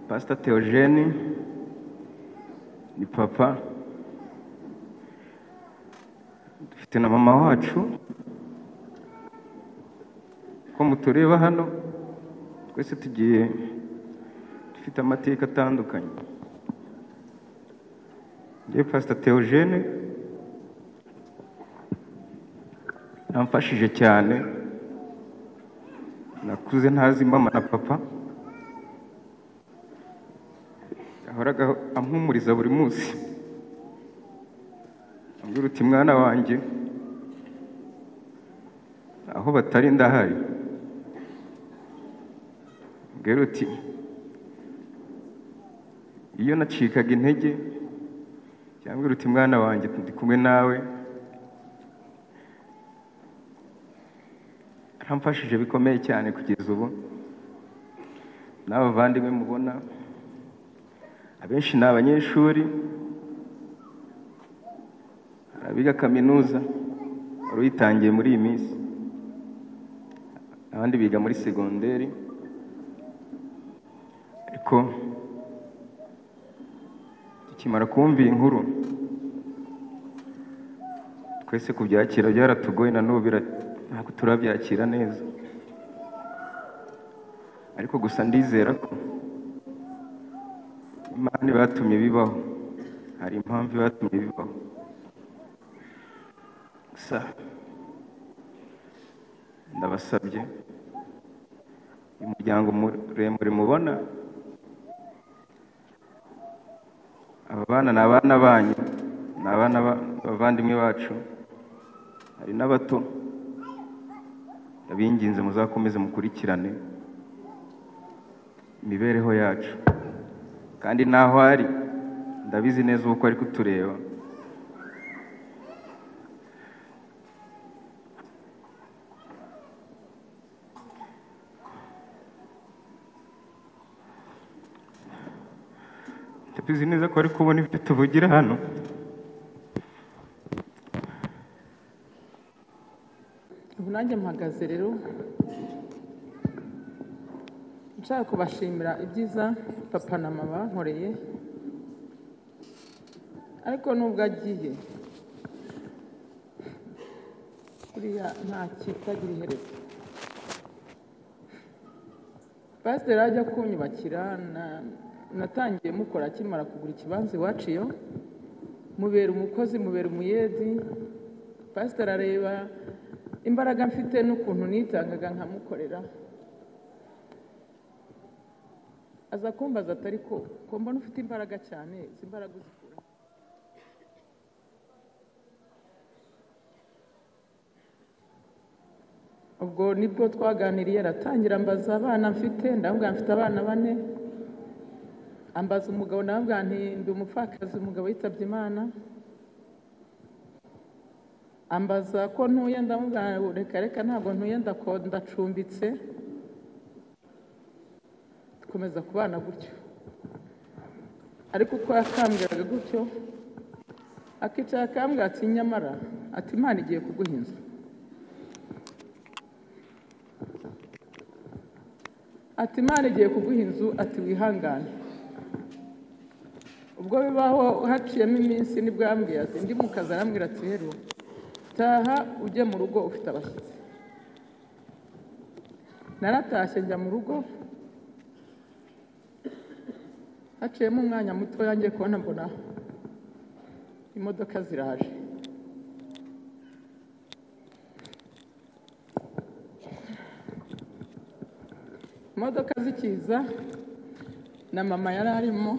Pastor Theogene ni papa dufite na mama wacu uko mutureba hano twese tugiye dufite amateka atandukanye njyewe Pastor Theogene namfashije cyane nakuze ntazi mama na papa yahoraga ampumuriza buri munsi ambwira uti mwana wanjye aho batari ndahari mbwira uti iyo nacikaga intege cyangwa uti mwana wanjye ndi kumwe nawe aramfashije bikomeye cyane kugeza ubu n'abavandimwe mubona abenshi ni abanyeshuri hari abiga kaminuza wari uyitangiye muri iyi minsi abandi biga muri segonderi ariko tukimara kumva iyi nkuru twese kubyakira byaratugoye na n'ubu ntabwo turabyakira neza ariko gusa ndizera ko imana ibatumye bibaho hari impamvu ibatumye bibaho gusa ndabasabye uyu muryango muremure mubona aba bana ni abana banyu ni abana b'abavandimwe bacu hari n'abato ndabinginze muzakomeze mukurikirane imibereho yacu kandi n'aho ari ndabizi neza uko ari kutureba ndabizi neza ko ari kubona ibyo tuvugira hano ubu nanjye mpagaze rero nshaka kubashimira ibyiza papa na mama bankoreye ariko nubwo agiye buriya nta kitagira iherezo pasiteri ajya kunyubakira na- natangiye mukora akimara kugura ikibanza iwacu iyo mubera umukozi mubera umuyedi pasiteri areba imbaraga mfite n'ukuntu nitangaga nkamukorera aza kumbaza atari ko ko mbona ufite imbaraga cyane izi imbaraga uzikura ubwo nibwo twaganiriye aratangira ambaza abana mfite ndamubwira mfite abana bane ambaza umugabo ndamubwira nti ndi umupfakazi umugabo yitabye imana ambaza ko ntuye ndamubwira ngo reka reka ntabwo ntuye ndako- ndacumbitse dukomeza kubana gutyo ariko uko yakambwiraga gutyo akicara akambwira ati nyamara ati imana igiye kuguha inzu ati imana igiye kuguha inzu ati wihangane ubwo bibaho haciyemo iminsi nibwo yambwiye ati ndi mu kazi arambwira ati heru taha ujye mu rugo ufite abashyitsi naratashye njya mu rugo haciyemo umwanya muto yangiye kubona mbona imodoka ziraje imodoka zikiza na mama yari arimo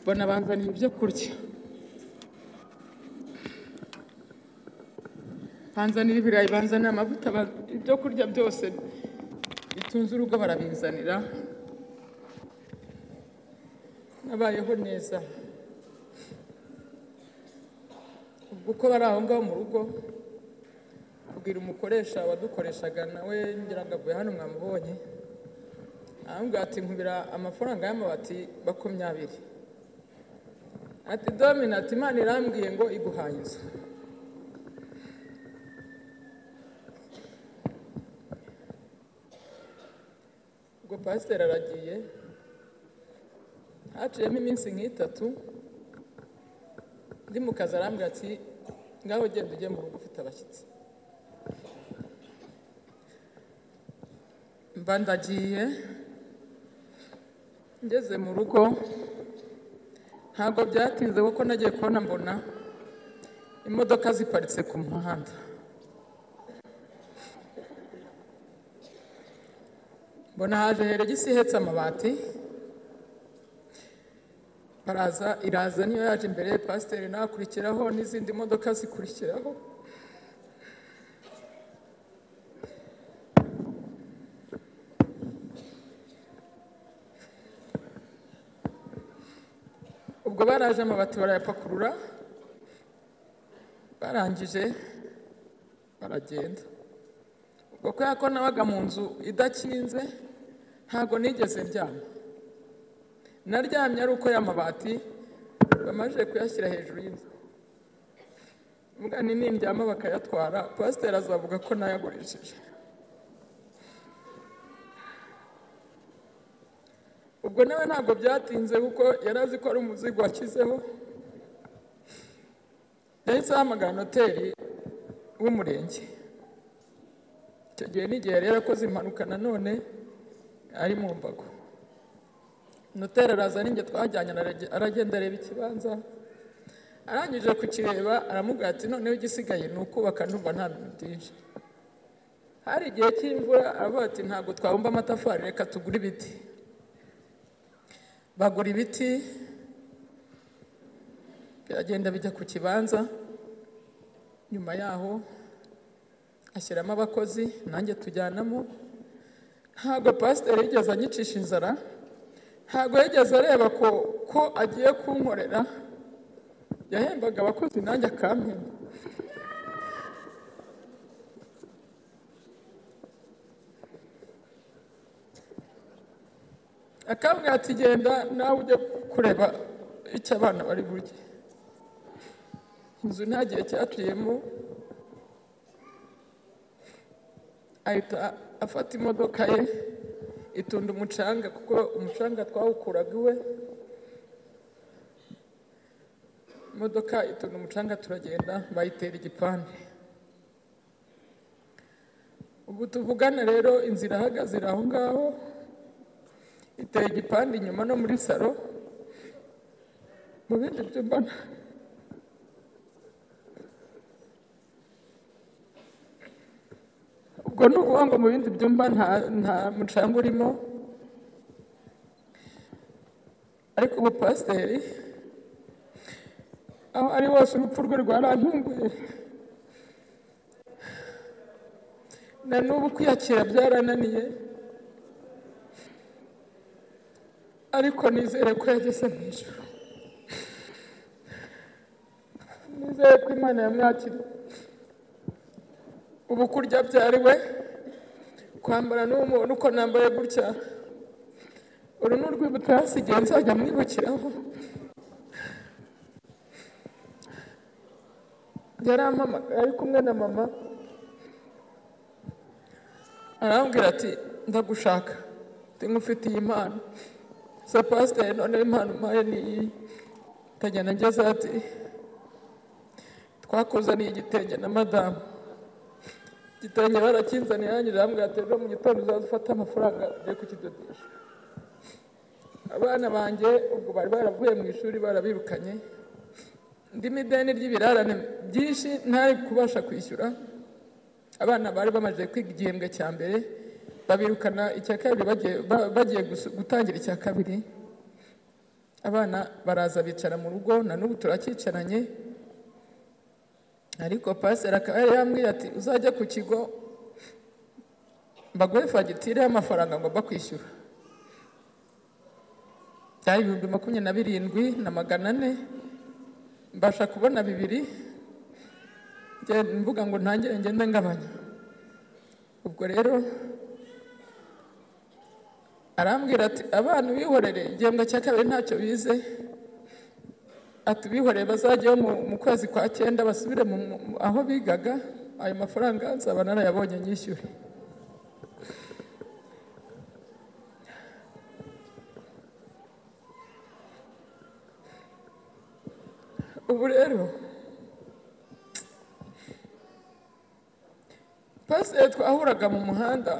mbona banzaniye ibyo kurya banzanira ibirayi banzanira amavuta ba- ibyo kurya byose bitunze urugo barabinzanira nabayeho neza ubwo uko bari aho ngaho mu rugo kubwira umukoresha wadukoreshaga nawe ngira ngo avuye hano mwamubonye arambwira ati nkubira amafaranga y'amabati makumyabiri ati domina ati imana irambwiye ngo iguhaye inzu ubwo pasiteri aragiye haciyemo iminsi nk'itatu ndi mu kazi arambwira ati ngaho genda ujye mu rugo ufite abashyitsi mba ndagiye ngeze mu rugo ntabwo byatinze kuko nagiye kubona mbona imodoka ziparitse ku muhanda mbona haje heregisi ihetse amabati baraza iraza niyo yaje imbere ya pasiteri nakurikiraho n'izindi modoka zikurikiraho ubwo baraje amabati barayapakurura barangije baragenda ubwo kubera ko nabaga mu nzu idakinze ntabwo nigeze ndyama naryamye ari uko y'amabati bamaze kuyashyira hejuru y'inzu mbwa ni nindyama bakayatwara pasiteri azavuga ko nayagurishije ubwo nawe ntabwo byatinze kuko yari azi ko ari umuzigo washyizeho yahise ahamagara noteri w'umurenge icyo gihe n'igihe yari yarakoze impanuka nanone ari mu mbago noteri araza ninjye twajyanye aragenda areba ikibanza arangije kukireba aramubwira ati noneho igisigaye ni ukubaka numva nta bintu byinshi hari igihe cy'imvura aravuga ati ntabwo twabumba amatafari reka tugure ibiti bagura ibiti biragenda bijya ku kibanza nyuma yaho ashyiramo abakozi nanjye tujyanamo ntabwo pasiteri yigeze anyicisha inzara ntabwo yigeze areba ko ko agiye kunkorera yahembaga abakozi nanjye akampemba akambwira ati genda nawe ujye kureba icyo abana bari burye inzu nta gihe cyaciyemo ahita afata imodoka ye itunda umucanga kuko umucanga twawukuraga iwe imodoka itunda umucanga turagenda bayitera igipande ubu tuvugana rero inzira ihagaze iri aho ngaho iteye igipande inyuma no muri salo mu bindi byo mbona ubwo ni ukuvuga ngo mu bindi byumba nta nta mucanga urimo ariko ubu pasiteri aho ari hose urupfu rwe rwarantunguye na n'ubu kwiyakira byarananiye ariko nizere ko yageze mu ijoro nizere ko imana yamwakira ubu kurya byariwe kwambara n'umuntu uko nambaye gutya uru ni urwibutso hasigaye nzajya mwibukiraho yarampamagaye ari kumwe na mama arambwira ati ndagushaka nkufitiye impano sa pasiteri noneho impano umpaye ni iyi ndagenda ngeze ati twakozaniye igitenge na madamu igitenge barakinzaniye yanyirira hamwe yaterwa mu gitondo uzaza ufate amafaranga ugiye kukidodesha abana banjye ubwo bari baravuye mu ishuri barabirukanye ndimo ideni ry'ibirarane byinshi ntari kubasha kwishyura abana bari bamaze kwiga igihembwe cya mbere babirukana icya kabiri bagiye gutangira icya kabiri abana baraza bicara mu rugo na n'ubu turacyicaranye ariko pasiteri akaba yari yambwiye ati uzajya ku kigo mbaguhe fagitire y'amafaranga ngomba kwishyura byari ibihumbi makumyabiri na birindwi na magana ane mbasha kubona bibiri mvuga ngo ntangire ngende ngabanya ubwo rero arambwira ati abana ubihorere igihembwe cya kabiri ntacyo bize atubihoreye bazajyayo mu kwezi kwa cyenda basubire aho bigaga ayo mafaranga nzaba narayabonye nyishyure ubu rero pasiteri twahuraga mu muhanda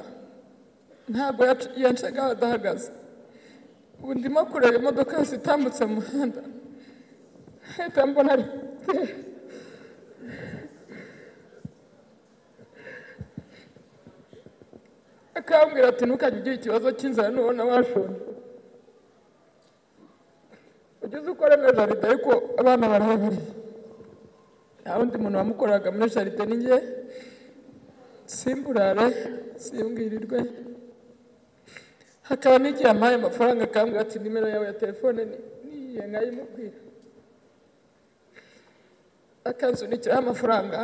ntabwo yac- yancaga adahagaze ubu ndimo kureba imodoka yose itambutse mu muhanda ahita mbona ari pasiteri akambwira ati ntukajye ugira ikibazo cy'inzara nubona washonje ugeze uko aremera jaride ariko abana barahabariye nta wundi muntu wamukoraga muri jaride ni njye simburare simbwirirwe hakaba n'igihe ampaye amafaranga akambwira ati nimero yawe ya telefone ni- niyihe nkayimubwira akansunikiraho amafaranga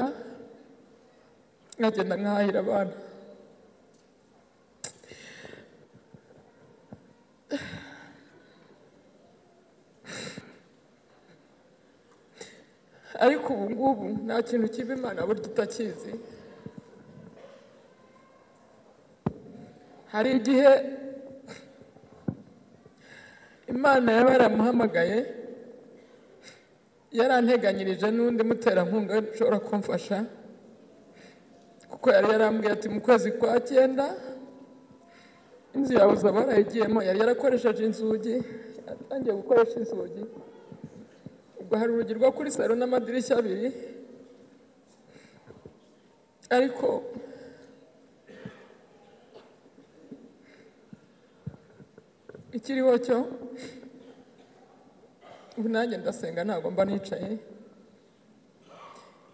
nkagenda nkahahira abana ariko ubu ngubu nta kintu kiba imana burya itakizi hari igihe imana yaba yaramuhamagaye yaranteganyirije n'undi muterankunga ushobora kumfasha kuko yari yarambwiye ati mu kwezi kwa cyenda inzu yawe uzaba warayigiyemo yari yarakoresheje inzugi yatangiye gukoresha inzugi ubwo hari urugi rwo kuri salo n'amadirishya abiri ariko ikiriho cyo ubu nanjye ndasenga ntabwo mba nicaye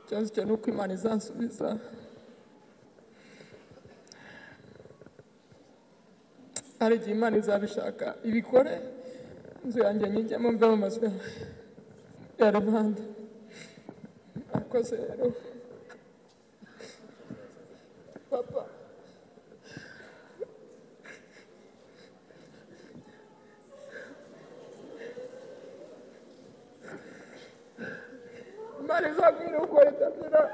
ikibazo cyo ni uko imana izansubiza hari igihe imana izabishaka ibikore inzu yanjye nyijyemo mve mu mazu yawe ya rubanda murakoze rero papa imana izabwira uko ritabira